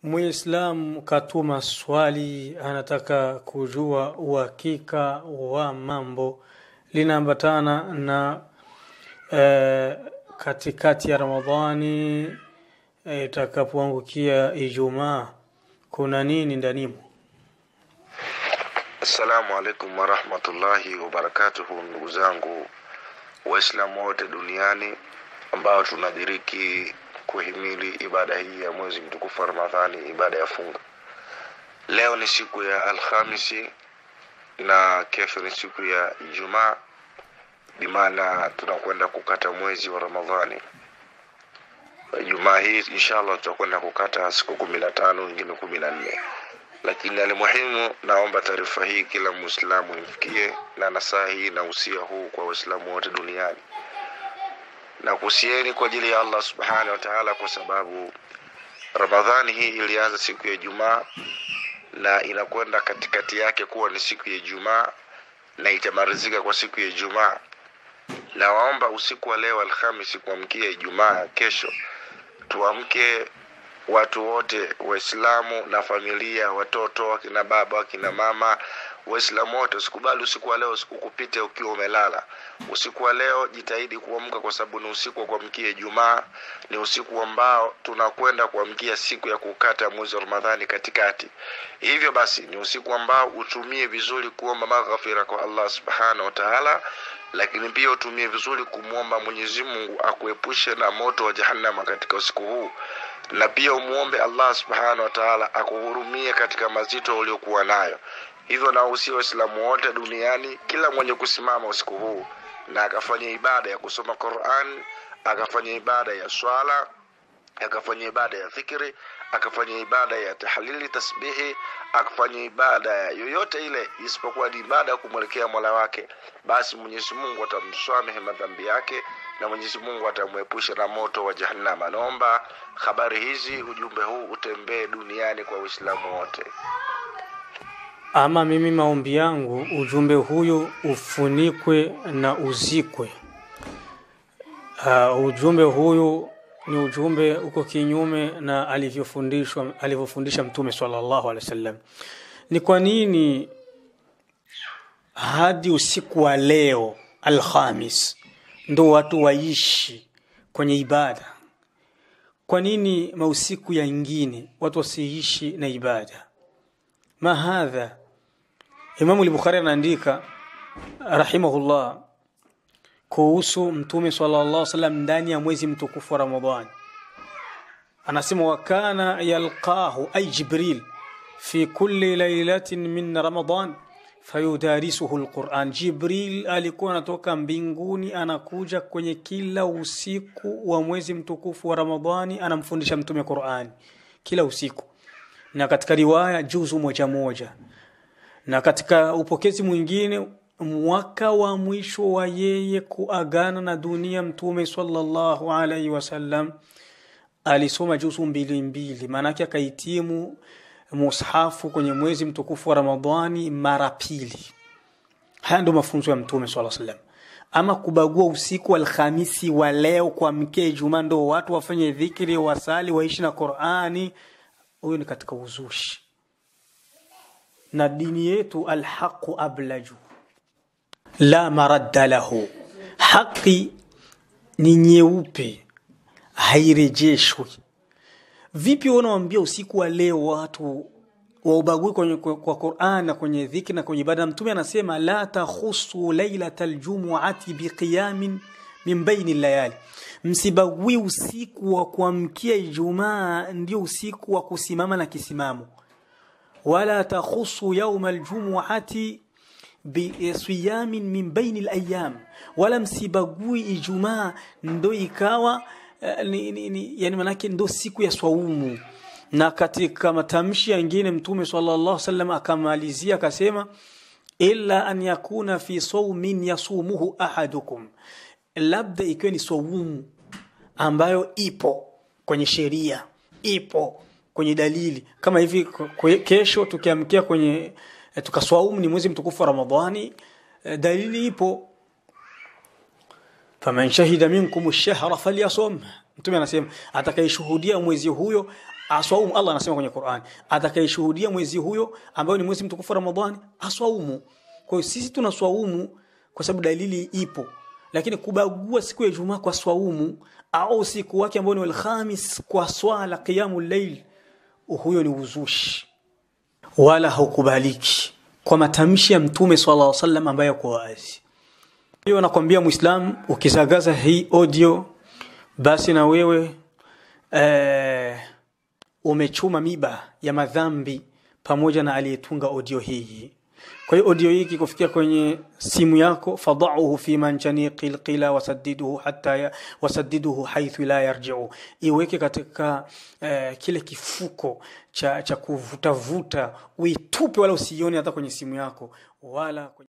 Muislamu katuma swali, anataka kujua uhakika wa mambo linaambatana na eh, katikati ya Ramadhani eh, itakapoangukia Ijumaa, kuna nini ndanimo? Assalamu alaikum warahmatullahi wabarakatuhu, ndugu zangu Waislamu wote duniani ambao tunadiriki kuhimili ibada hii ya mwezi mtukufu wa Ramadhani, ibada ya funga. Leo ni siku ya Alhamisi na kesho ni siku ya Ijumaa, bimaana tunakwenda kukata mwezi wa Ramadhani. Ijumaa hii inshallah tutakwenda kukata siku kumi na tano wengine kumi na nne lakini alimuhimu, naomba taarifa hii kila Muislamu imfikie, na nasaha hii na usia huu kwa Waislamu wote duniani na kusieni kwa ajili ya Allah subhanahu wa ta'ala, kwa sababu Ramadhani hii ilianza siku ya Ijumaa na inakwenda katikati yake kuwa ni siku ya Ijumaa na itamalizika kwa siku ya Ijumaa. Na waomba usiku wa leo Alhamisi kuamkia Ijumaa kesho, tuamke watu wote Waislamu na familia, watoto, akina baba, akina mama, Waislamu wote, usikubali usiku wa leo ukupite ukiwa umelala. Usiku wa leo jitahidi kuamka, kwa sababu ni usiku wa kuamkia Ijumaa, ni usiku ambao tunakwenda kuamkia siku ya kukata mwezi wa Ramadhani katikati. Hivyo basi ni usiku ambao utumie vizuri kuomba maghfira kwa Allah subhanahu wa ta'ala, lakini pia utumie vizuri kumwomba Mwenyezi Mungu akuepushe na moto wa Jahannama katika usiku huu na pia umuombe Allah subhanahu wa ta'ala akuhurumie katika mazito uliokuwa nayo. Hivyo nawahusia Waislamu wote duniani, kila mwenye kusimama usiku huu na akafanya ibada ya kusoma Qur'an, akafanya ibada ya swala, akafanya ibada ya dhikri, akafanya ibada ya tahlili, tasbihi, akafanya ibada ya yoyote ile isipokuwa ni ibada ya kumwelekea Mola wake, basi Mwenyezi Mungu atamsamehe madhambi yake na Mwenyezi Mungu atamwepusha na moto wa Jahannama. Naomba habari hizi, ujumbe huu utembee duniani kwa Waislamu wote. Ama mimi maombi yangu ujumbe huyu ufunikwe na uzikwe. Uh, ujumbe huyu ni ujumbe uko kinyume na alivyofundishwa alivyofundisha Mtume sallallahu alaihi wasallam. Ni kwa nini hadi usiku wa leo Alhamis ndo watu waishi kwenye ibada? Kwa nini mausiku yangine watu wasiishi na ibada? ma hadha Imamu al-Bukhari anaandika rahimahullah kuhusu Mtume sallallahu alaihi wasallam ndani ya mwezi mtukufu wa Ramadhani, anasema wakana yalqahu ay Jibril fi kulli lailatin min Ramadan fayudarisuhu alquran. Jibril alikuwa anatoka mbinguni anakuja kwenye kila usiku wa mwezi mtukufu wa Ramadhani, anamfundisha Mtume Qurani kila usiku, na katika riwaya juzu moja moja na katika upokezi mwingine mwaka wa mwisho wa yeye kuagana na dunia mtume sallallahu alaihi wasallam alisoma juzu mbili mbili, maanake akahitimu mushafu kwenye mwezi mtukufu wa Ramadhani mara pili. Haya ndio mafunzo ya mtume sallallahu alaihi wasallam. Ama kubagua usiku wa Alhamisi wa leo kuamkia Ijumaa ndo watu wafanye dhikri, wasali, waishi na Qur'ani, huyo ni katika uzushi na dini yetu alhaqu ablaju la maradda lahu, haki ni nyeupe hairejeshwi. Vipi unawambia usiku wa leo watu waubagui kwenye kwa Qur'an na kwenye dhikri na kwenye ibada? Mtume anasema la takhusu lailata aljumuati biqiyamin min baini layali, msibagui usiku wa kuamkia Ijumaa ndio usiku wa kusimama na kisimamo wala takhusu yauma aljumuati bisiyamin min baini alayam, wala msibagui Ijumaa ndo ikawa uh, ni, ni, ni, yani manake ndo siku ya swaumu. Na katika matamshi yengine Mtume sallallahu alaihi wasallam akamalizia akasema, illa an yakuna fi saumin yasumuhu ahadukum, labda ikiwa ni swaumu ambayo ipo kwenye sheria ipo kwenye dalili kama hivi kesho tukiamkia kwenye tukaswaumu ni mwezi mtukufu wa Ramadhani dalili ipo faman shahida minkum ash-shahra falyasum mtume anasema atakayeshuhudia mwezi huyo aswaumu allah anasema kwenye qurani atakayeshuhudia mwezi huyo ambayo ni mwezi mtukufu wa ramadhani aswaumu kwa hiyo sisi tunaswaumu kwa sababu dalili ipo lakini kubagua siku ya ijumaa kwa swaumu au usiku wake ambao ni alkhamis kwa swala qiyamu llail huyo ni uzushi wala haukubaliki kwa matamshi ya mtume sallallahu alaihi wasallam ambayo yako wazi hiyo nakwambia muislam ukizagaza hii audio basi na wewe eh, umechuma miba ya madhambi pamoja na aliyetunga audio hii kwa hiyo audio hii kikufikia kwenye simu yako fadauhu fi manjaniqi lqila wasaddiduhu hatta ya, wasaddiduhu haithu la yarjiu iweke katika eh, kile kifuko cha, cha kuvutavuta uitupe wala usiione hata kwenye simu yako wala kwenye